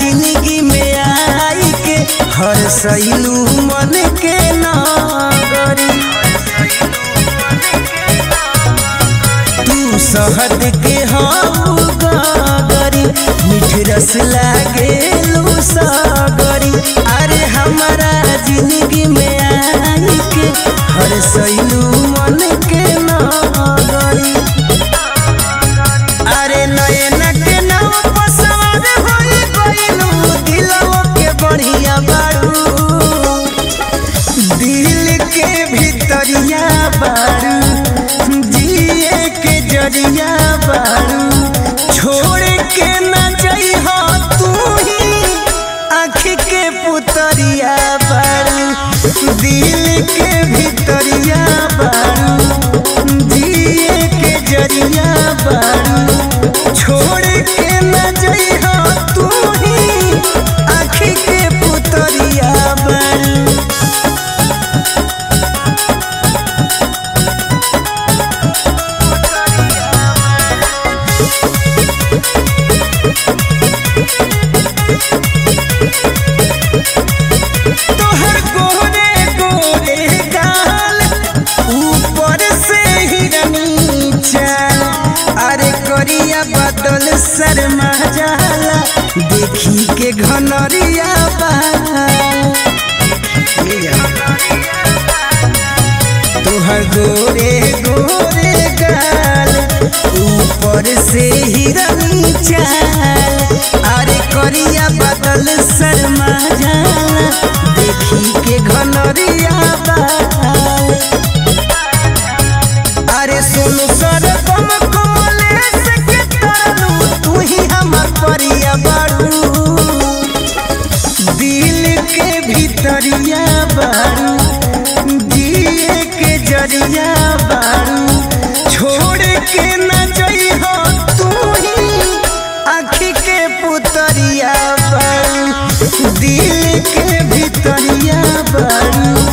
जिंदगी में आई के हर सैलू मन के नागरी तू शहद के हऊ गागरी मीठ रस लागेलू सागरी अरे हमारा जिंदगी में आई के हर सैलू मन के नागरी अरे नयन के नाव पर सवार होई गइलू दिलवा के बढ़िया बाड़ू दिल के भीतरिया बाड़ू जिए के जरिया बाड़ू छोड़ के न जइह तू ही आँख के पुतरिया बाड़ू दिल के भीतरिया बाड़ू जिए के जरिया बाड़ू छोड़ के न जइह तू ही आँख के पुतरिया बाड़ू तोहर गोरे गोरे गाल ऊपर से हिरनी चाल अरे करिया बदल शर्मा जाला देखी के घनरिया बाल तोहर गोरे गोरे गाल ऊपर से हिरनी चाल अरे करिया बदल शर्मा जाला देखी के घनरिया बाल अरे सोनू सर बम कमलेश के तरलू तू ही हमर परिया बाड़ू दिल के भीतरिया बाड़ू जिए के जरिया बाड़ू छोड़ के न जइह तू ही आँख के पुतरिया बाड़ू दिल के भीतरिया बाड़ू